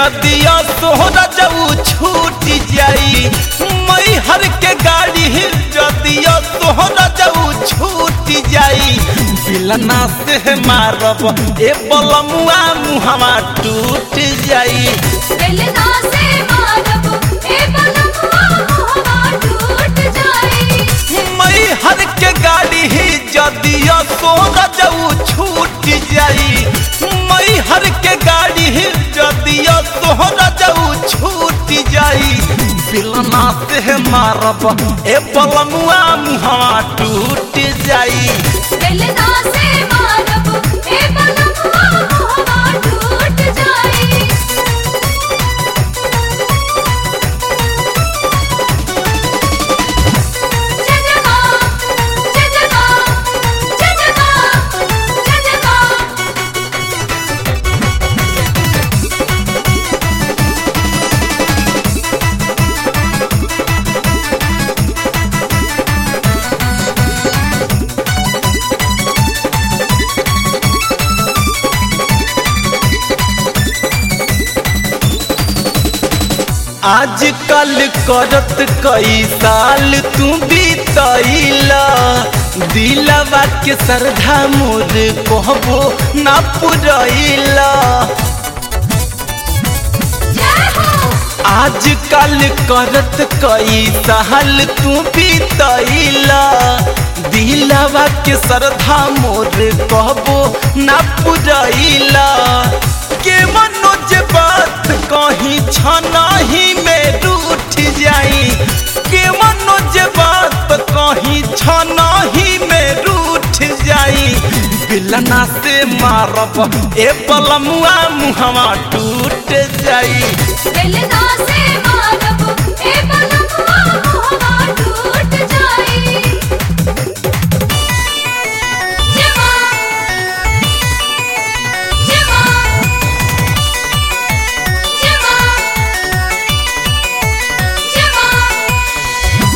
जदिया सोहरा जाऊ छूट जाई मई हर के गाड़ी जदिया सोहरा जाऊ छूट जाई बिलना से मारब ए बलमुआ मुहवा टूट जाई बेलना से मारब ए बलमुआ मोहवा टूट जाई मई हर के गाड़ी जदिया सोहरा जाऊ छूट जाई मई हर के गाड़ी जदिया सोहरा जाऊ छूट जाई बिलना से मारब ए बलमुआ मुहवा टूट जाई बेलना से मारब ए बलमुआ मोहवा टूट जाई जजमा जजमा जजमा जजमा आजकल करत कई साल तू बीतैला दिलवा के श्रद्धा मोर कहबो ना पुरैला जय हो आजकल करत कई साल तू बीतैला दिलवा के श्रद्धा मोर कहबो ना पुरैला के मनोज बात कहीं छनाही में रूठ जाई के मनोज बात कहीं छनाही में रूठ जाई बिलना से मारब ए पलमुआ मुहवा टूट जाई बेलना से मारब ए बलमुआ मोहवा टूट जाई जमा जमा जमा जमा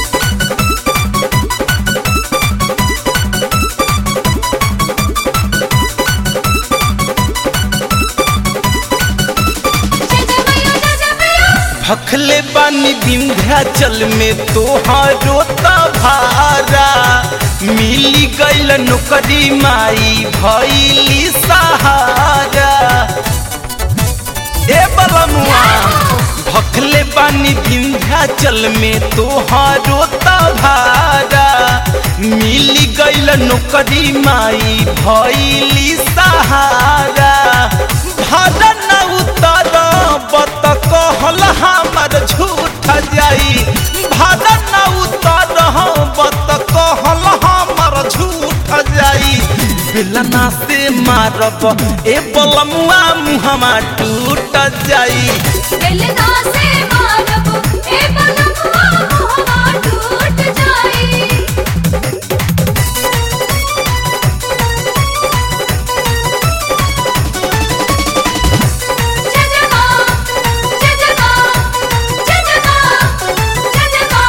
जजमैया जजमैया भखले बानी विंध्याचल में तोहारो भारा मिली गईल नौकरी माई भैली सहारा ए बलमुआ भखले बानी विंध्याचल में तोहारो भारा मिली गईल नौकरी माई भैली सहारा भाड़ा न उतर बत कहल हमर झूठ जाई भाड़ा न उतर बत कहल हमर झूठ जाई बिलना से मारब ए बलमुआ मुहमा टूट जाई बेलना से मारब ए बलमुआ मोहवा टूट जाई जजमा जजमा जजमा जजमा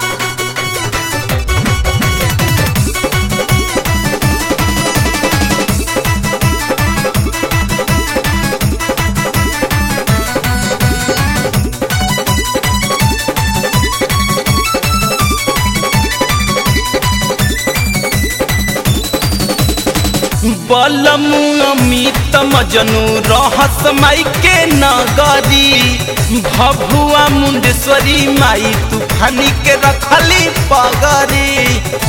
बलम अमित मजनू रहस माई के नगरी भभुआ मुंडेश्वरी माई तूफानी के रखली पगरी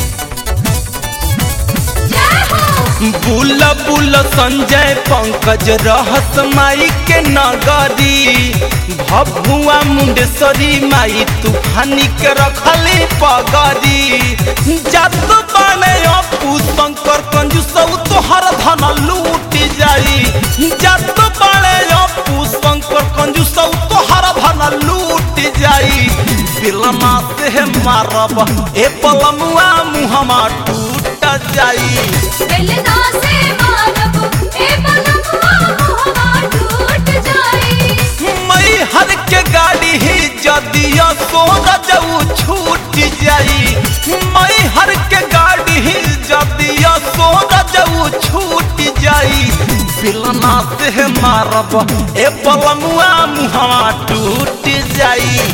जय हो बुल बुल संजय पंकज रहस माई के नगरी भभुआ मुंडेश्वरी माई तूफानी के रखली पगरी जत बने अपू शंकर कंजूस तोहर धन लूट जाई जत बने अपू शंकर कंजूस तोहर धन लूट जाई बिलमा से मारब ए पलमुआ मुहमा टूट जाई बेलना से मारब ए बलमुआ मोहवा टूट जाई मई हर के गाड़ी ही जदिया सोना जाऊ छूट जाई मई हर के गाड़ी ही जदिया सोना जाऊ छूट जाई बिलना से से मारब ए बलमुआ मुहवा टूट जाई